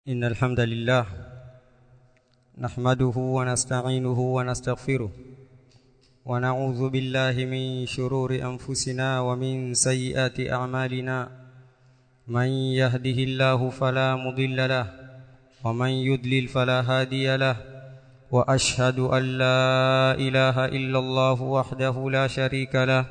إن الحمد لله نحمده ونستعينه ونستغفره ونعوذ بالله من شرور أنفسنا ومن سيئات أعمالنا من يهده الله فلا مضل له ومن يضلل فلا هادي له وأشهد أن لا إله إلا الله وحده لا شريك له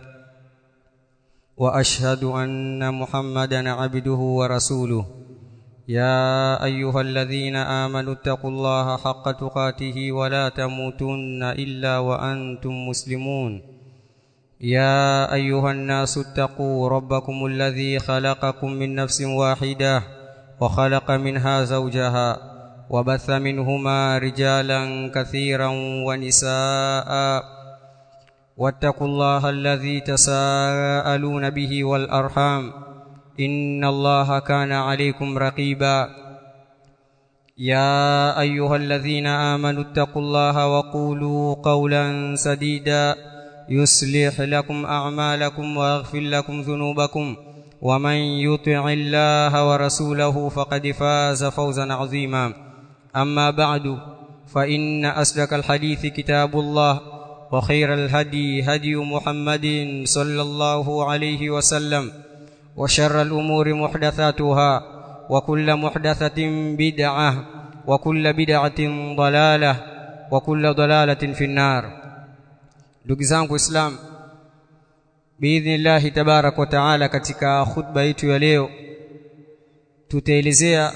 وأشهد أن محمدا عبده ورسوله يا أيها الذين آمنوا اتقوا الله حق تقاته ولا تموتن إلا وأنتم مسلمون يا أيها الناس اتقوا ربكم الذي خلقكم من نفس واحدة وخلق منها زوجها وبث منهما رجالا كثيرا ونساء واتقوا الله الذي تساءلون به والأرحام إن الله كان عليكم رقيبا يا أيها الذين آمنوا اتقوا الله وقولوا قولا سديدا يصلح لكم أعمالكم ويغفر لكم ذنوبكم ومن يطع الله ورسوله فقد فاز فوزا عظيما أما بعد فإن أصدق الحديث كتاب الله وخير الهدي هدي محمد صلى الله عليه وسلم وشر الأمور محدثاتها وكل محدثة بدعة وكل بدعة ضلالة وكل ضلالة في النار ndugu zangu Islam biidhnillahi tabarak wa taala katika khutba yetu ya leo tutaelezea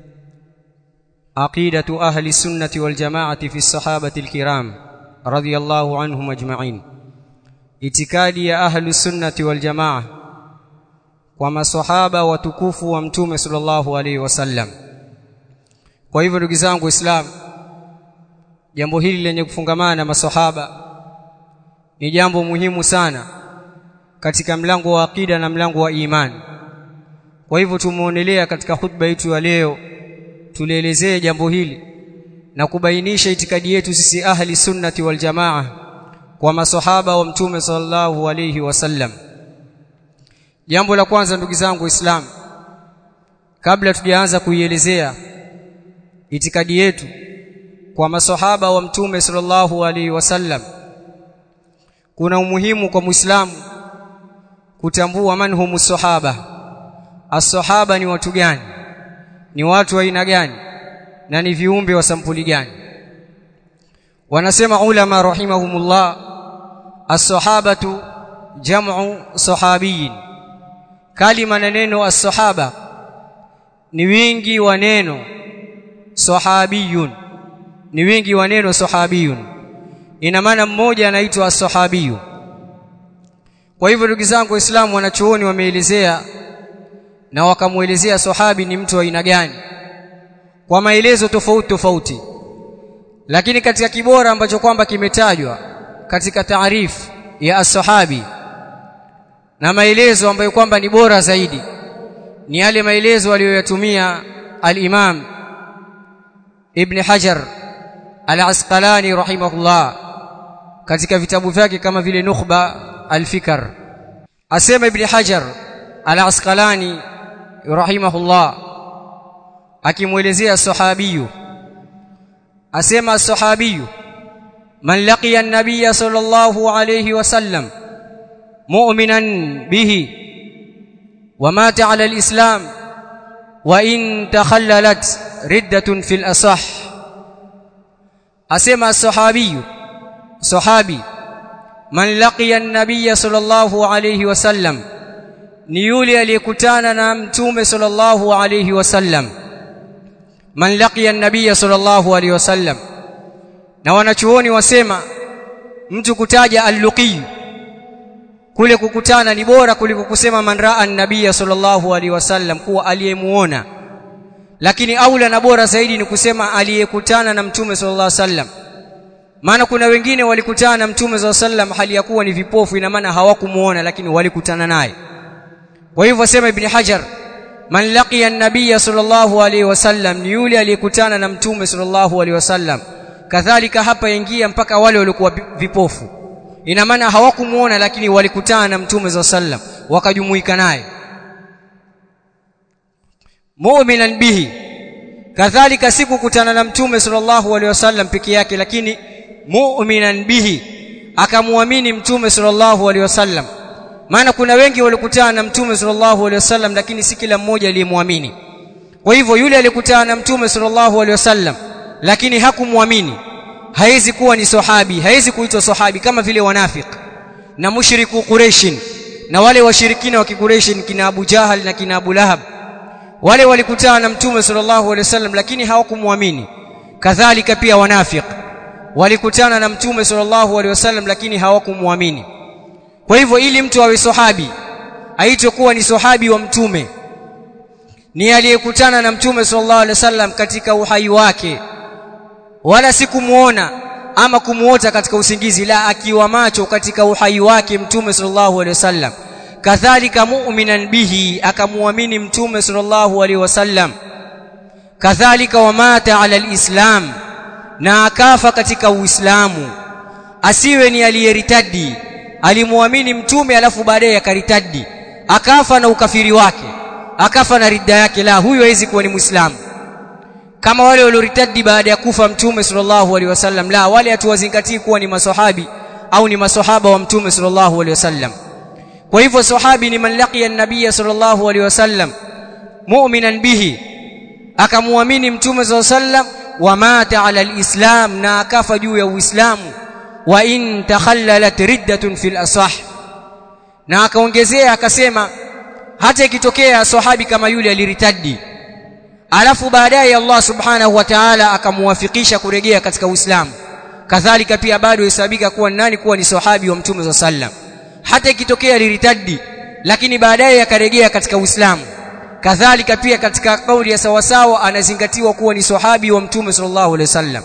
aqidatu ahli sunnati wal jamaati fi sahabati alkiram radiyallahu anhum ajma'in itikadi ya ahli sunnati wal jamaa kwa maswahaba watukufu wa mtume sallallahu alaihi wasallam kwa hivyo ndugu zangu waislamu jambo hili lenye kufungamana na maswahaba ni jambo muhimu sana katika mlango wa akida na mlango wa imani kwa hivyo tumeonelea katika hutuba yetu ya leo tulielezee jambo hili na kubainisha itikadi yetu sisi ahli sunnati wal jamaa kwa maswahaba wa mtume sallallahu alaihi wasallam Jambo la kwanza ndugu zangu Waislamu kabla tujaanza kuielezea itikadi yetu kwa maswahaba wa mtume sallallahu alaihi wasallam kuna umuhimu kwa Muislamu kutambua manhumu sahaba as-sahaba ni watu gani ni watu wa aina gani na ni viumbe wa sampuli gani wanasema ulama rahimahumullah as-sahabatu jam'u sahabiyin kalima na neno as-sahaba ni wingi wa neno sahabiyun ni wingi wa neno sahabiyun ina maana mmoja anaitwa as-sahabiyu kwa hivyo ndugu zangu waislamu wanachuoni wameelezea na wakamuelezea sahabi ni mtu wa aina gani kwa maelezo tofauti tofauti lakini katika kibora ambacho kwamba kimetajwa katika taarifu ya as-sahabi na maelezo ambayo kwamba ni bora zaidi ni yale maelezo aliyoyatumia al-Imam Ibn Hajar al-Asqalani rahimahullah katika vitabu vyake kama vile Nukhba al-Fikr asema Ibn Hajar al-Asqalani rahimahullah akimuelezea sahabiyu asema sahabiyu man laqiya an-nabiy sallallahu alayhi wasallam مؤمنا به ومات على الإسلام وإن تخللت ردة في الأصح أسمى الصحابي صحابي من لقي النبي صلى الله عليه وسلم نيولي aliyekutana na mtume sallallahu alayhi wasallam man laqiya an-nabiy sallallahu alayhi wasallam na wanachuoni wasema mtu kutaja al-luqiy kule kukutana ni bora kuliko kusema man raa an-nabiy sallallahu alaihi wasallam kuwa aliyemuona lakini aula na bora zaidi ni kusema aliyekutana na mtume sallallahu alaihi wasallam maana kuna wengine walikutana na mtume sallallahu alaihi wasallam hali ya kuwa ni vipofu ina maana hawakumuona lakini walikutana naye kwa hivyo sema ibn hajar man laqiya an-nabiy sallallahu alaihi wasallam ni yule aliyekutana na mtume sallallahu alaihi wasallam kadhalika hapa ingia mpaka wale waliokuwa vipofu ina maana hawakumuona lakini walikutana na mtume za sallam wakajumuika naye mu'minan bihi kadhalika si kukutana na mtume sallallahu alaihi wasallam peke yake lakini mu'minan bihi akamwamini mtume sallallahu alaihi wasallam maana kuna wengi walikutana na mtume sallallahu alaihi wasallam lakini si kila mmoja aliyemwamini kwa hivyo yule aliyekutana na mtume sallallahu alaihi wasallam lakini hakumwamini haizi kuwa ni sahabi haizi kuitwa sahabi kama vile wanafiki na mushriku Quraishin na wale washirikina wa Quraishin kina Abu Jahal na kina Abu Lahab wale walikutana na mtume sallallahu alaihi wasallam lakini hawakumwamini kadhalika pia wanafiki walikutana na mtume sallallahu alaihi wasallam lakini hawakumwamini kwa hivyo ili mtu awe sahabi aitwe kuwa ni sahabi wa mtume ni aliyekutana na mtume sallallahu alaihi wasallam katika uhai wake wala si kumuona ama kumuota katika usingizi la akiwa macho katika uhai wake mtume sallallahu alaihi wasallam kadhalika mu'minan bihi akamuamini mtume sallallahu alaihi wasallam kadhalika wamata ala alislam na akafa katika uislamu asiwe ni aliyeritadi alimuamini mtume alafu baadaye akaritadi akafa na ukafiri wake akafa na ridda yake la huyo hawezi kuwa ni muislamu kama wale walioritadi baada ya kufa mtume sallallahu alaihi wasallam la wale hatuwazingatii kuwa ni masahabi au ni masahaba wa mtume sallallahu alaihi wasallam kwa hivyo sahabi ni man laqiya an-nabiy sallallahu alaihi wasallam mu'minan bihi akamuamini mtume sallallahu alaihi wasallam wa mata ala al-islam na akafa juu ya uislamu wa in takhallalat riddatun fil asah na akaongezea akasema hata ikitokea sahabi kama yule aliritadi alafu baadaye Allah subhanahu wa ta'ala akamuwafikisha kurejea katika Uislamu kadhalika pia bado hesabika kuwa nani kuwa ni sahabi wa mtume za sallam hata ikitokea aliritadi lakini baadaye akarejea katika Uislamu kadhalika pia katika kauli ya sawasawa anazingatiwa kuwa ni sahabi wa mtume sallallahu alaihi wasallam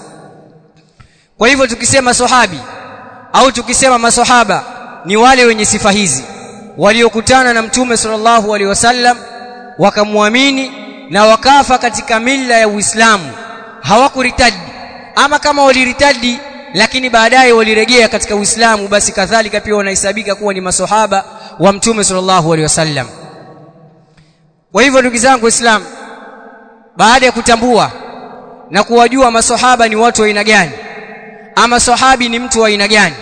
kwa hivyo tukisema sahabi au tukisema masahaba ni wale wenye sifa hizi waliokutana na mtume sallallahu alaihi wasallam wakamwamini na wakafa katika mila ya Uislamu hawakuritadi ama kama waliritadi lakini baadaye walirejea katika Uislamu basi kadhalika pia wanahesabika kuwa ni masahaba wa mtume sallallahu alaihi wasallam kwa hivyo ndugu zangu waislamu baada ya kutambua na kuwajua masahaba ni watu wa aina gani ama sahabi ni mtu wa aina gani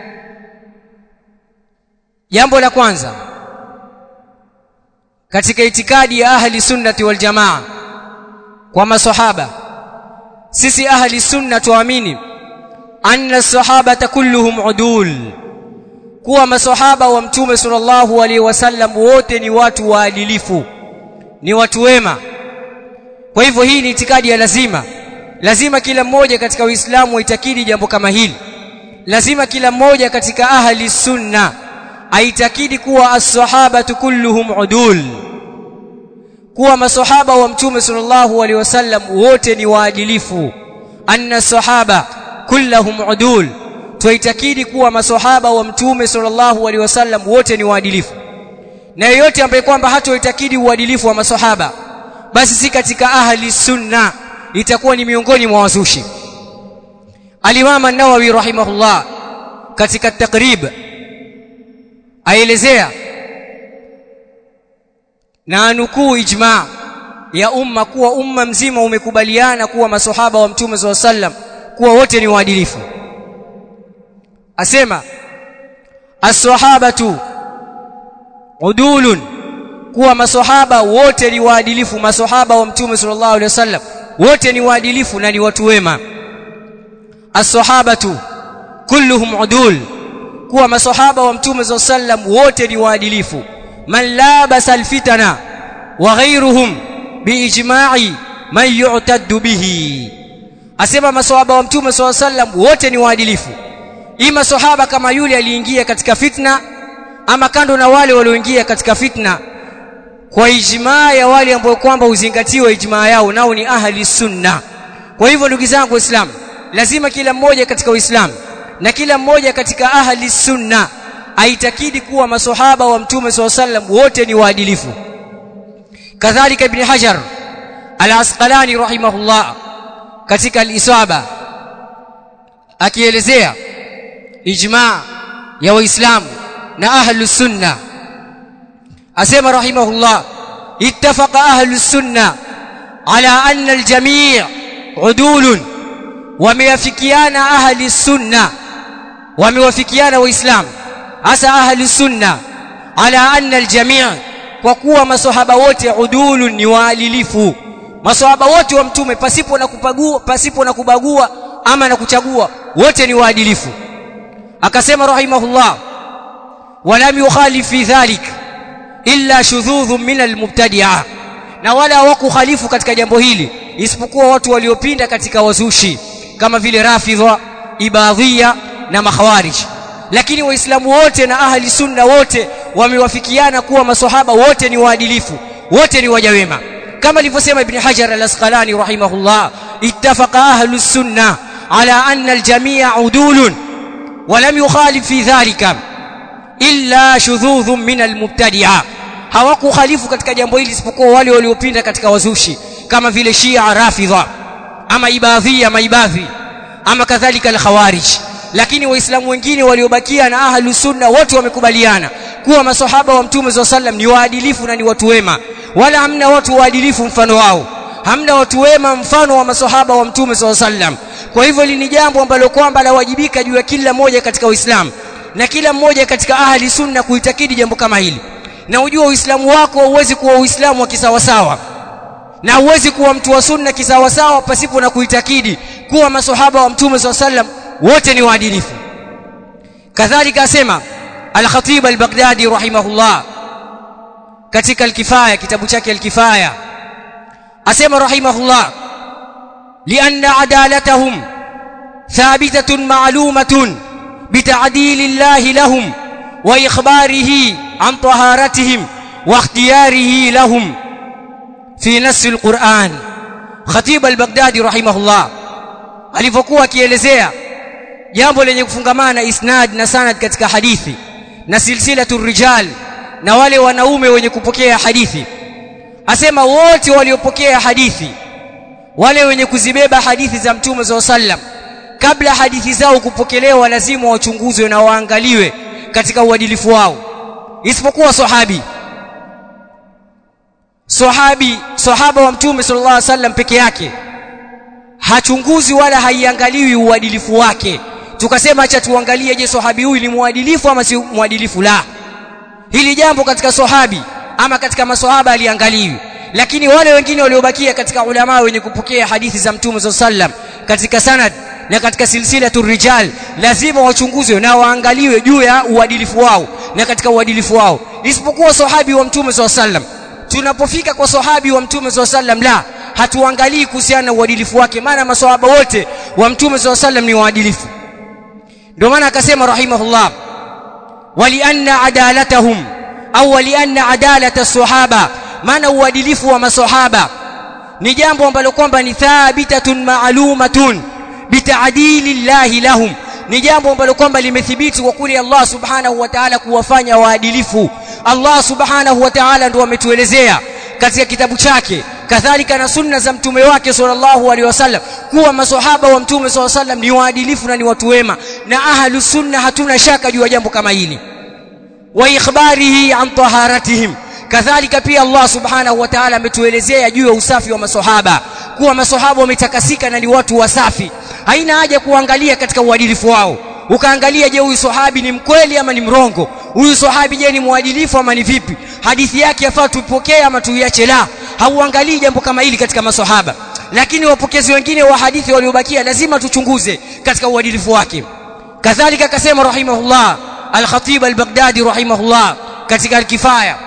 jambo la kwanza katika itikadi ya ahli sunnati wal jamaa kwa masahaba sisi ahli sunna tuamini anna sahabata kulluhum udul kuwa masahaba wa mtume sallallahu alaihi wasallam wote ni watu waadilifu ni watu wema kwa hivyo hii ni itikadi ya lazima lazima kila mmoja katika uislamu aitakidi jambo kama hili lazima kila mmoja katika ahli sunna aitakidi kuwa as-sahabatu kulluhum udul kuwa masahaba wa mtume sallallahu alaihi wasallam wote ni waadilifu anna sahaba kulluhum udul tuitakidi kuwa masahaba wa mtume sallallahu alaihi wasallam wote ni waadilifu na yeyote ambaye kwamba hatoitakidi uadilifu wa masahaba basi si katika ahli sunna itakuwa ni miongoni mwa wazushi al-Imam an-Nawawi rahimahullah katika takrib aelezea na nukuu ijma ya umma kuwa umma mzima umekubaliana kuwa masahaba wa mtume SAW sallam kuwa wote ni waadilifu asema as-sahabatu udulun kuwa masahaba wote ni waadilifu masahaba wa mtume sallallahu alaihi wasallam wote ni waadilifu na ni watu wema as-sahabatu kulluhum udul kuwa masahaba wa mtume sallallahu alaihi wasallam wote ni waadilifu man labasa alfitana wa ghayruhum biijma'i man yu'taddu bihi asema masahaba wa mtume sallallahu alaihi wasallam wote ni waadilifu ima sahaba kama yule aliingia katika fitna ama kando na wale walioingia katika fitna kwa ijmaa ya wale ambao kwamba uzingatiwe ijmaa yao nao ni ahli sunna kwa hivyo ndugu zangu waislamu lazima kila mmoja katika uislamu na kila mmoja katika ahli sunna aitakidi kuwa masahaba wa mtume SAW sallam wote ni waadilifu kadhalika ibn hajar al-asqalani rahimahullah katika al-isaba akielezea ijma ya waislamu na ahlu sunna asema rahimahullah ittafaqa ahlu sunna ala anna aljami' udulun wameafikiana ahli sunna wamewafikiana waislamu hasa ahli sunna ala anna aljami' kwa kuwa maswahaba wote udulun ni waadilifu maswahaba wote wa mtume pasipo na kupagua pasipo na kubagua ama na kuchagua wote ni waadilifu akasema rahimahullah walam yukhalif fi dhalik illa shudhudhun min almubtadi'a na wala hawakukhalifu katika jambo hili isipokuwa watu waliopinda katika wazushi kama vile rafidha ibadhia na makhawarij lakini waislamu wote na ahli sunna wote wamewafikiana kuwa maswahaba wote ni waadilifu wote ni waja wema kama alivyosema ibn hajar al-asqalani rahimahullah ittafaqa ahlu sunna ala anna al-jami'a udulun ولم يخالف في ذلك إلا شذوذ من المبتدعة hawakukhalifu katika jambo hili isipokuwa wale waliopinda katika wazushi kama vile Shia Rafidha ama Ibadhia maibadhi ama kadhalika al-Khawarij lakini waislamu wengine waliobakia na ahlu sunna wote wamekubaliana kuwa maswahaba wa mtume SAW sallam ni waadilifu na ni watu wema wala hamna watu waadilifu mfano wao hamna watu wema mfano wa maswahaba wa mtume SAW sallam kwa hivyo hili ni jambo ambalo kwamba lawajibika juu ya kila mmoja katika Uislamu na kila mmoja katika ahli sunna kuitakidi jambo kama hili na ujua Uislamu wako huwezi kuwa Uislamu wa kisawasawa na huwezi kuwa mtu wa sunna kisawasawa pasipo na kuitakidi kuwa maswahaba wa mtume SAW sallam wote ni waadilifu kadhalika asema al-Khatib al-Baghdadi rahimahullah katika al-Kifaya kitabu chake al-Kifaya asema rahimahullah لأن عدالتهم ثابتة معلومة بتعديل الله لهم وإخباره عن طهارتهم واختياره لهم في نص القرآن خطيب البغدادي رحمه الله alivyokuwa akielezea jambo lenye kufungamana isnad na sanad katika hadithi na silsilatu rijal na wale wanaume wenye kupokea hadithi asema wote waliopokea hadithi wale wenye kuzibeba hadithi za mtume za sallam kabla hadithi zao kupokelewa lazima wachunguzwe na waangaliwe katika uadilifu wao isipokuwa sahabi sahabi sahaba wa mtume sallallahu alaihi wasallam peke yake hachunguzi wala haiangaliwi uadilifu wake tukasema acha tuangalie je sahabi huyu ni muadilifu ama si muadilifu la hili jambo katika sahabi ama katika maswahaba aliangaliwi lakini wale wengine waliobakia katika ulama wenye kupokea hadithi za mtume sallam katika sanad na katika silsilatu rijal lazima wachunguzwe na waangaliwe juu ya uadilifu wao na katika uadilifu wao isipokuwa sahabi wa mtume sallam tunapofika kwa sahabi wa mtume sallam la hatuangalii kuhusiana na uadilifu wake maana maswahaba wote wa mtume sallam ni waadilifu ndio maana akasema rahimahullah walianna adalatahum au walianna adalata sahaba maana uadilifu wa maswahaba ni jambo ambalo kwamba ni thabitatun maalumatun bitaadili llahi lahum ni jambo ambalo kwamba limethibiti kwa kule Allah subhanahu wa ta'ala kuwafanya waadilifu Allah subhanahu wa ta'ala ndio ametuelezea katika kitabu chake kadhalika na sunna za mtume wake sallallahu alaihi wasallam kuwa maswahaba wa mtume sallallahu alaihi wasallam ni waadilifu na ni watu wema na ahlu sunna hatuna shaka juu ya jambo kama hili wa ikhbarihi an taharatihim kadhalika pia Allah subhanahu wa ta'ala ametuelezea juu ya usafi wa maswahaba kuwa maswahaba wametakasika na ni watu wasafi haina haja kuangalia katika uadilifu wao ukaangalia je huyu sahabi ni mkweli ama ni mrongo huyu sahabi je ni mwadilifu ama ni vipi hadithi yake yafaa tupokee ama tuiache la hauangalii jambo kama hili katika maswahaba lakini wapokezi wengine wa hadithi waliobakia lazima tuchunguze katika uadilifu wake kadhalika akasema rahimahullah al-khatib al-baghdadi rahimahullah katika al-kifaya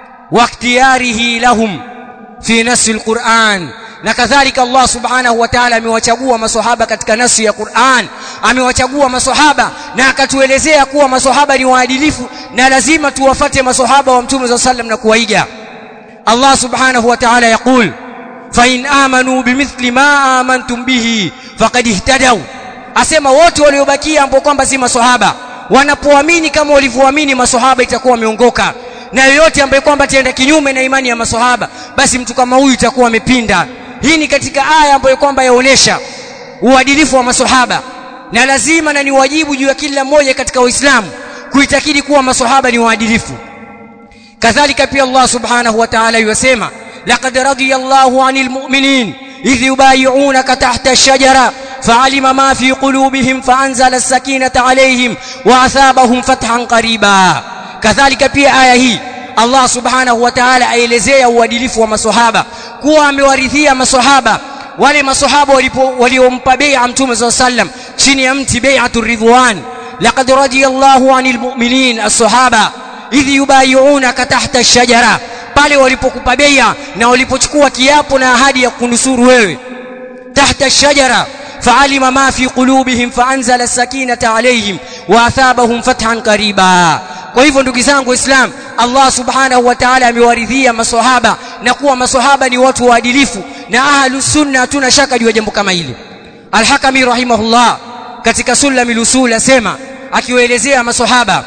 واختياره لهم في نص القرآن na kadhalika Allah subhanahu wa ta'ala amewachagua maswahaba katika nasi ya Qur'an amewachagua maswahaba na akatuelezea kuwa maswahaba ni waadilifu na lazima tuwafate maswahaba wa mtume za sallam na kuwaiga Allah subhanahu wa ta'ala yaqul fa in amanu bimithli ma amantum bihi faqad ihtadaw asema wote waliobakia ambao kwamba si maswahaba wanapoamini kama walivyoamini maswahaba itakuwa wameongoka na yoyote ambaye kwamba ataenda kinyume na imani ya maswahaba basi mtu kama huyu itakuwa amepinda hii ni katika aya ambayo kwamba yaonesha uadilifu wa maswahaba na lazima na ni wajibu juu ya kila mmoja katika waislamu kuitakidi kuwa maswahaba ni waadilifu kadhalika pia Allah subhanahu wa ta'ala yasema laqad radiyallahu 'anil mu'minin idh yubay'unaka tahta ash-shajara فعلم ما في قلوبهم فأنزل السكينة عليهم وأثابهم فتحا قريبا كذلك pia aya hii Allah subhanahu wa ta'ala aelezea uadilifu wa maswahaba kuwa amewarithia maswahaba wale maswahaba waliompa bai'a mtume صلى الله عليه وسلم chini ya mti bai'atu ridwan laqad radiyallahu 'anil mu'minin as-sahaba idh yubay'unaka tahta ash-shajara pale walipokupa bai'a na walipochukua kiapo na ahadi ya kunusuru wewe tahta ash-shajara فعلم ما في قلوبهم فأنزل السكينة عليهم وأثابهم فتحا قريبا kwa hivyo ndugu zangu islam Allah subhanahu wa ta'ala amewaridhia maswahaba na kuwa maswahaba ni watu waadilifu na ahlus sunna hatuna shaka juu ya jambo kama hili al-hakami rahimahullah katika sulamil usul asema akiwaelezea maswahaba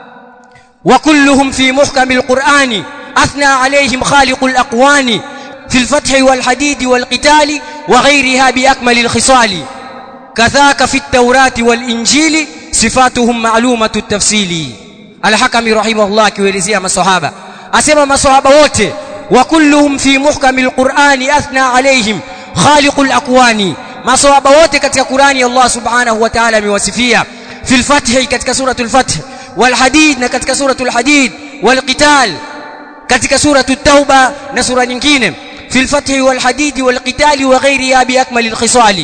wa kulluhum fi muhkamil qur'ani athna alayhim khaliqul aqwani في الفتح والحديد والقتال وغيرها بأكمل الخصال كذاك في التوراة والإنجيل صفاتهم معلومة التفصيل الحكم رحمه الله كويلزيها مصحابة أسمى مصحابة wote وكلهم في محكم القرآن أثنى عليهم خالق الأكوان مصحابة wote katika Qur'ani Allah subhanahu wa ta'ala amewasifia في الفتح katika سورة الفتح والحديد na katika سورة الحديد والقتال katika سورة التوبة na sura nyingine في الفتح والحديد والقتال وغيرها بأكمل الخصال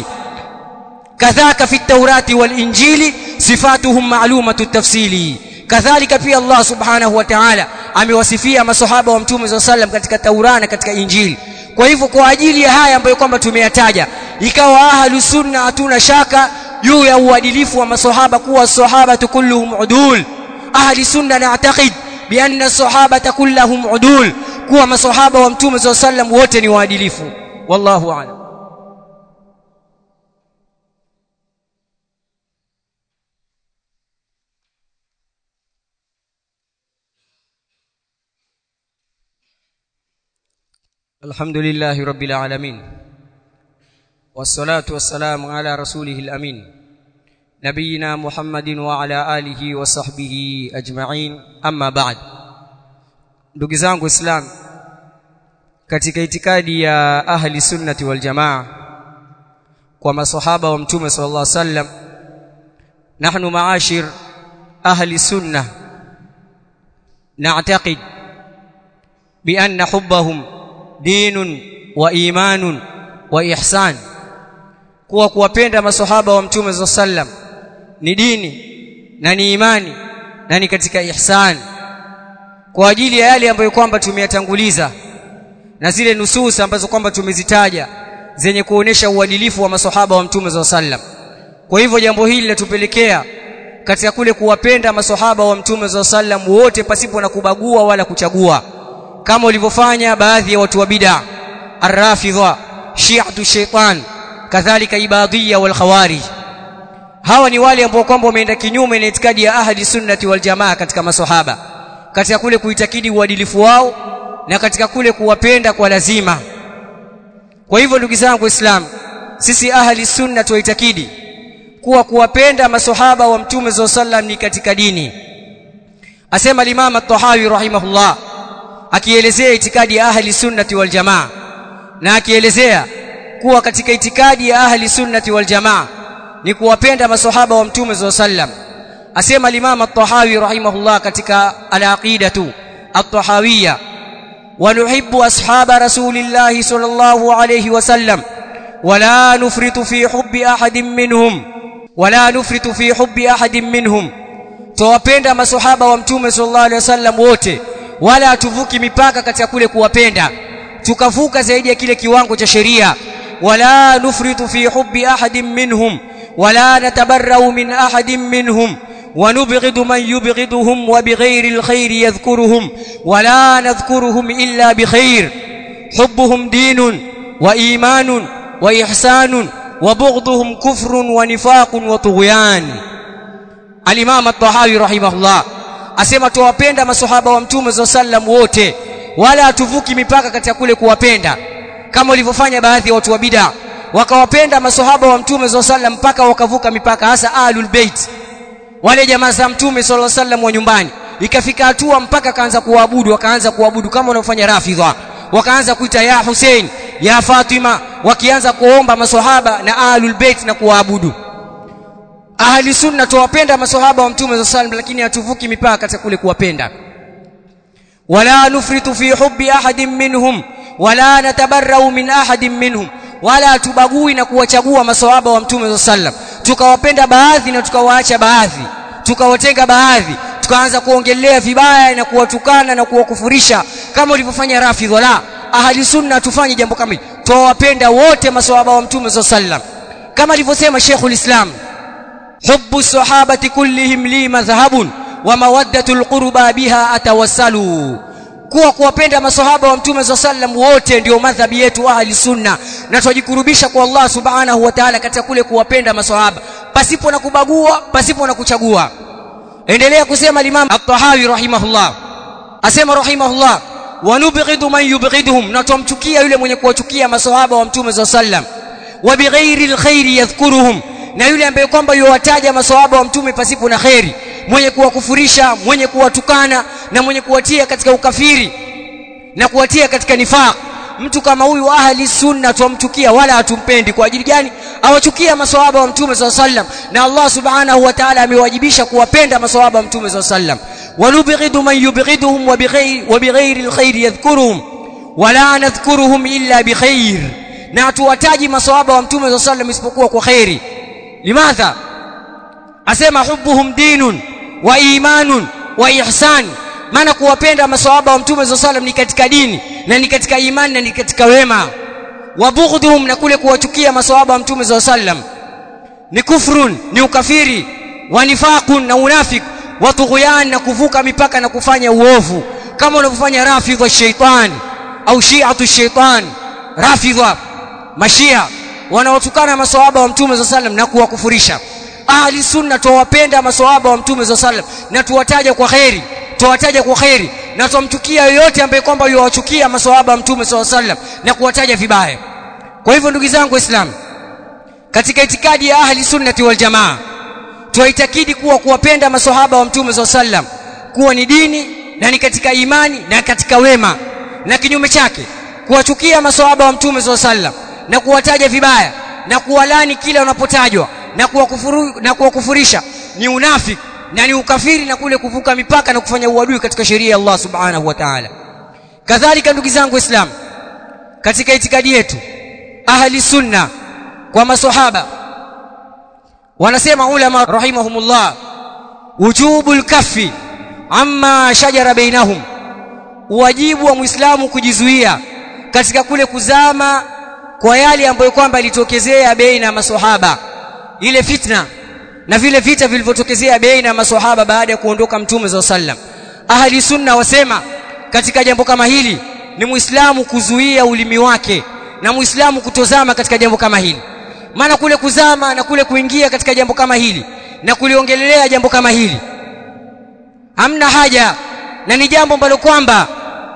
كذاك في التوراة والإنجيل صفاتهم معلومة التفصيل كذلك في الله سبحانه وتعالى amewasifia masahaba wa mtume صلى الله عليه وسلم katika Taurana na katika Injili kwa hivyo kwa ajili ya haya ambayo kwamba tumeyataja ikawa ahlu sunna hatuna shaka juu ya uadilifu wa masahaba kuwa sahaba kulluhum udul ahli sunna na'taqid bi anna sahaba kulluhum udul kuwa maswahaba wa mtume SAW sallam wote ni waadilifu wallahu a'lam الحمد لله رب العالمين والصلاة والسلام على رسوله الأمين نبينا محمد وعلى آله وصحبه أجمعين أما بعد ndugu zangu islam katika itikadi ya ahli sunnati wal jamaa kwa masahaba wa mtume sallallahu alaihi wasallam nahnu maashir ahli sunna na'taqid bi anna hubbahum dinun wa imanun wa ihsan kuwa kuwapenda masahaba wa mtume sallallahu alaihi wasallam ni dini na ni imani na ni katika ihsani kwa ajili ya yale ambayo kwamba tumeyatanguliza na zile nususa ambazo kwamba tumezitaja zenye kuonesha uadilifu wa maswahaba wa mtume za sallam kwa hivyo jambo hili linatupelekea katika kule kuwapenda maswahaba wa mtume za sallam wote pasipo na kubagua wala kuchagua kama walivyofanya baadhi ya watu wa bid'a arrafidha shi'atu shaitan kadhalika ibadiyya wal khawarij hawa ni wale ambao kwamba wameenda kinyume na itikadi ya ahli sunnati wal jamaa katika maswahaba katika kule kuitakidi uadilifu wao na katika kule kuwapenda kwa lazima kwa hivyo ndugu zangu waislamu sisi ahli sunna tuitakidi kuwa kuwapenda maswahaba wa mtume za sallam ni katika dini asema al-Imam at-Tahawi rahimahullah akielezea itikadi ya ahli sunnati wal jamaa na akielezea kuwa katika itikadi ya ahli sunnati wal jamaa ni kuwapenda maswahaba wa mtume za sallam asema al-Imam at-Tahawi rahimahullah katika al-aqidatu at-tahawiyya wa nuhibbu ashaba rasulillahi sallallahu alayhi wasallam wala nufritu fi hubbi ahadin minhum wala nufritu fi hubbi ahadin minhum tuwapenda maswahaba wa mtume sallallahu alayhi wasallam wote wala hatuvuki mipaka katika kule kuwapenda tukavuka zaidi ya kile kiwango cha sheria wala nufritu fi hubbi ahadin minhum wala natabarrau min ahadin minhum ونبغض من يبغضهم وبغير الخير يذكرهم ولا نذكرهم إلا بخير حبهم دين وإيمان وإحسان وبغضهم كفر ونفاق وطغيان الإمام الطحاوي رحمه الله asema tuwapenda maswahaba wa mtume za sallam wote wala hatuvuki mipaka katika kule kuwapenda kama walivyofanya baadhi ya watu wa bid'a wakawapenda maswahaba wa mtume za sallam mpaka wakavuka mipaka hasa ahlul bait wale jamaa za mtume sallallahu alaihi wasallam wa nyumbani ikafika hatua mpaka kaanza kuabudu wakaanza kuabudu kama wanaofanya rafidha wakaanza kuita ya Hussein ya Fatima wakianza kuomba maswahaba na ahlul bait na kuwaabudu ahli sunna tuwapenda maswahaba wa mtume sallallahu alaihi lakini hatuvuki mipaka katika kule kuwapenda wala nufritu fi hubbi ahadin minhum wala natabarrau min ahadin minhum wala tubagui na kuwachagua maswahaba wa mtume sallam tukawapenda baadhi na tukawaacha baadhi tukawatenga baadhi tukaanza kuongelea vibaya na kuwatukana na kuwakufurisha kama ulivyofanya rafidh wala ahli sunna tufanye jambo kama hili tuwapenda wote maswahaba wa mtume sallam kama alivyosema Sheikhul Islam hubbu sahabati kullihim li madhhabun wa mawaddatul qurba biha atawassalu kuwa kuwapenda maswahaba wa mtume za sallam wote ndio madhhabi yetu ahli sunna na tujikurubisha kwa Allah subhanahu wa ta'ala katika kule kuwapenda maswahaba pasipo na kubagua pasipo na kuchagua endelea kusema Imam At-Tahawi rahimahullah asema rahimahullah wa nubghidu man yubghiduhum na tumchukia yule mwenye kuwachukia maswahaba wa mtume za sallam wa bighairi alkhairi yadhkuruhum na yule ambaye kwamba yuwataja maswahaba wa mtume pasipo na khairi mwenye kuwakufurisha mwenye kuwatukana na mwenye kuwatia katika ukafiri na kuwatia katika nifaq mtu kama huyu ahli sunna tumchukia wala hatumpendi kwa ajili gani awachukia maswahaba wa mtume SAW sallam na Allah subhanahu wa ta'ala amewajibisha kuwapenda maswahaba wa mtume SAW sallam walubghidu man yubghiduhum wa bighairi wa bighairi alkhair yadhkuruhum wala nadhkuruhum illa bikhair na tuwataji maswahaba wa mtume SAW sallam isipokuwa kwa khairi limadha asema hubbuhum dinun wa imanun wa ihsan maana kuwapenda maswahaba wa mtume SAW sallam ni katika dini na ni katika imani na ni katika wema wa bughdhum na kule kuwachukia maswahaba wa mtume SAW sallam ni kufrun ni ukafiri wa nifaqun na unafik wa tughyan na kuvuka mipaka na kufanya uovu kama unavyofanya rafidha shaitan au shi'atu shaitan rafidha mashia wanaotukana maswahaba wa mtume SAW sallam na kuwakufurisha ahli sunna tuwapenda maswahaba wa mtume SAW sallam na tuwataja kwa khairi tuwataja kwa khairi na tumchukia yoyote ambaye kwamba yuwachukia maswahaba wa mtume SAW sallam na kuwataja vibaya kwa hivyo ndugu zangu waislamu katika itikadi ya ahli sunnati wal jamaa tuwaitakidi kuwa kuwapenda maswahaba wa mtume SAW sallam kuwa ni dini na ni katika imani na katika wema na kinyume chake kuwachukia maswahaba wa mtume SAW sallam na kuwataja vibaya na kuwalani kila wanapotajwa na kuwakufuru na kuwakufurisha ni unafiki na ni ukafiri na kule kuvuka mipaka na kufanya uadui katika sheria ya Allah subhanahu wa ta'ala kadhalika ndugu zangu waislamu katika itikadi yetu ahli sunna kwa maswahaba wanasema ulama rahimahumullah wujubul kaffi amma shajara bainahum wajibu wa muislamu kujizuia katika kule kuzama kwa yale ambayo kwamba ilitokezea baina ya maswahaba ile fitna na vile vita vilivyotokezea baina ya maswahaba baada ya kuondoka mtume za sallam ahli sunna wasema katika jambo kama hili ni muislamu kuzuia ulimi wake na muislamu kutozama katika jambo kama hili maana kule kuzama na kule kuingia katika jambo kama hili na kuliongelelea jambo kama hili hamna haja na ni jambo ambalo kwamba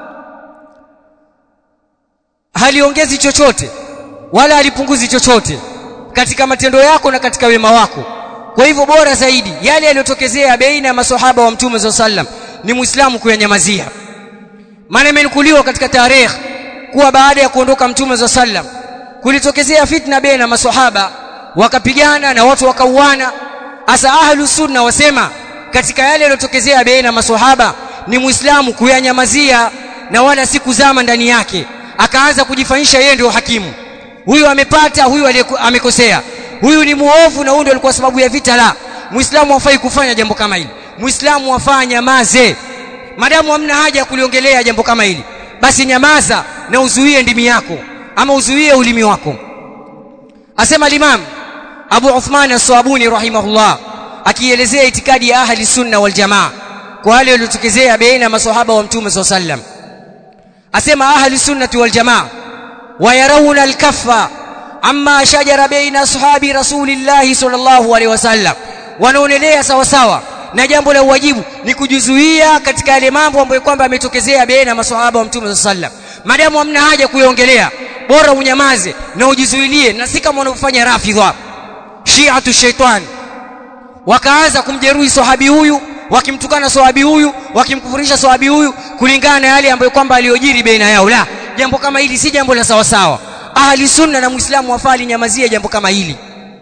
haliongezi chochote wala halipunguzi chochote katika matendo yako na katika wema wako kwa hivyo bora zaidi yale yaliyotokezea baina ya maswahaba wa mtume za sallam ni muislamu kuyanyamazia maana imenukuliwa katika tarehe kuwa baada ya kuondoka mtume za sallam kulitokezea fitna baina ya maswahaba wakapigana na watu wakauana asa ahlu sunna wasema katika yale yaliyotokezea baina ya maswahaba ni muislamu kuyanyamazia na wala si kuzama ndani yake akaanza kujifanyisha yeye ndio hakimu huyu amepata huyu amekosea huyu ni muovu na huyu ndio alikuwa sababu ya vita la muislamu hafai kufanya jambo kama hili muislamu afanye nyamaze madamu hamna haja ya kuliongelea jambo kama hili basi nyamaza na uzuie ndimi yako ama uzuie ulimi wako asema limam Abu Uthman as-Sabuni rahimahullah akielezea itikadi ya ahli sunna wal jamaa kwa wale waliotokezea baina ya maswahaba wa mtume SAW sallam asema ahli sunnati wal jamaa wayarawna al-kaffa amma shajara baina ashabi rasulillahi sallallahu alaihi wasallam wanaonelea sawa sawa na jambo la uwajibu ni kujizuia katika yale mambo ambayo kwamba yametokezea baina maswahaba wa mtume sallam madamu hamna haja kuyaongelea bora unyamaze na ujizuilie na si kama wanavyofanya rafidha shi'atu shaitan wakaanza kumjeruhi sahabi huyu wakimtukana sahabi huyu wakimkufurisha sahabi huyu kulingana na yale ambayo kwamba aliyojiri baina yao la jambo kama hili si jambo la sawa sawa ahli sunna na muislamu wafaa linyamazie jambo kama hili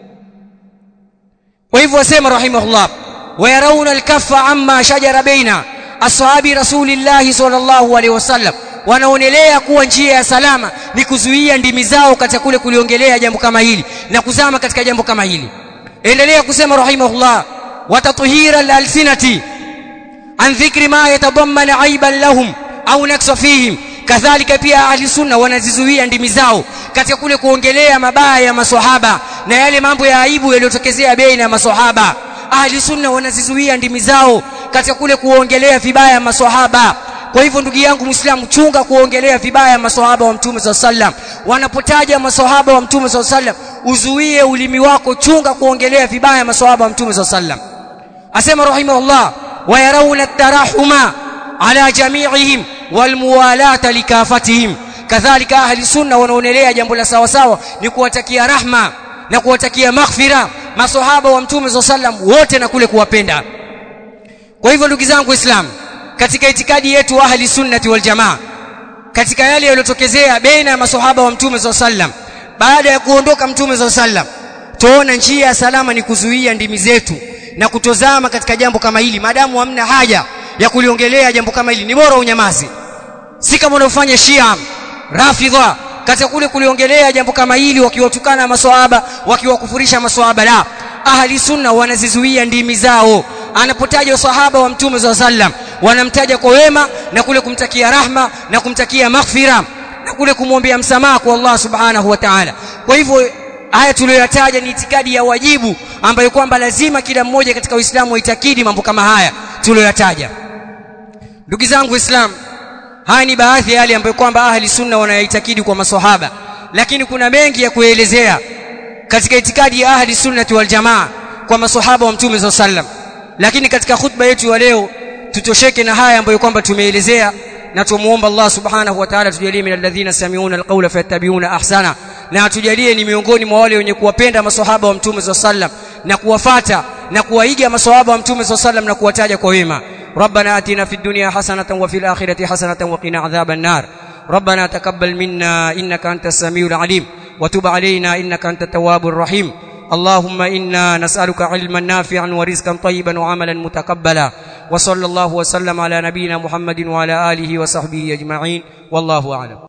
kwa hivyo wasema rahimahullah wayarauna alkaffa amma shajara baina ashabi rasulillahi sallallahu alaihi wasallam wanaonelea kuwa njia ya salama ni kuzuia ndimi zao katika kule kuliongelea jambo kama hili na kuzama katika jambo kama hili endelea kusema rahimahullah watatuhira alalsinati an dhikri ma yatadammana aiban lahum au naksa fihim kadhalika pia ahli sunna wanazizuia ndimi zao katika kule kuongelea mabaya ya maswahaba na yale mambo ya aibu yaliyotokezea baina ya maswahaba ahli sunna wanazizuia ndimi zao katika kule kuongelea vibaya maswahaba kwa hivyo ndugu yangu muislamu chunga kuongelea vibaya maswahaba wa mtume saa sallam wanapotaja maswahaba wa mtume saa sallam uzuie ulimi wako chunga kuongelea vibaya maswahaba wa mtume saa sallam asema rahimahullah wayarauna tarahuma ala jamiihim walmuwalata likafatihim kadhalika ahli sunna wanaonelea jambo la sawa sawa ni kuwatakia rahma na kuwatakia maghfira maswahaba wa mtume saa sallam wote na kule kuwapenda kwa hivyo ndugu zangu waislamu katika itikadi yetu ahli sunnati wal jamaa katika yale yaliyotokezea baina ya maswahaba wa mtume saa sallam baada ya kuondoka mtume saa sallam tuona njia ya salama ni kuzuia ndimi zetu na kutozama katika jambo kama hili maadamu hamna haja ya kuliongelea jambo kama hili ni bora unyamazi si kama unaofanya Shia Rafidha katika kule kuliongelea jambo kama hili wakiwatukana maswahaba wakiwakufurisha maswahaba la ahli sunna wanazizuia ndimi zao anapotaja sahaba wa mtume za sallam wanamtaja kwa wema na kule kumtakia rahma na kumtakia maghfira na kule kumwombea msamaha kwa Allah subhanahu wa ta'ala kwa hivyo haya tuliyoyataja ni itikadi ya wajibu ambayo kwamba lazima kila mmoja katika Uislamu aitakidi mambo kama haya tuliyoyataja ndugu zangu waislamu haya ni baadhi ya yale ambayo kwamba ahli sunna wanayaitakidi kwa maswahaba lakini kuna mengi ya kuelezea katika itikadi ya ahli sunnati wal jamaa kwa maswahaba wa mtume za sallam lakini katika khutba yetu ya leo tutosheke na haya ambayo kwamba tumeelezea na tumuomba Allah subhanahu wa ta'ala tujalie min alladhina sami'una alqawla fayattabi'una ahsana na atujalie ni miongoni mwa wale wenye kuwapenda maswahaba wa mtume za sallam na kuwafata na kuwaiga maswahaba wa mtume za sallam na kuwataja kwa wema ربنا آتنا في الدنيا حسنة وفي الآخرة حسنة وقنا عذاب النار ربنا تقبل منا إنك أنت السميع العليم وتب علينا إنك أنت التواب الرحيم اللهم إنا نسألك علما نافعا ورزقا طيبا وعملا متقبلا وصلى الله وسلم على نبينا محمد وعلى آله وصحبه أجمعين والله أعلم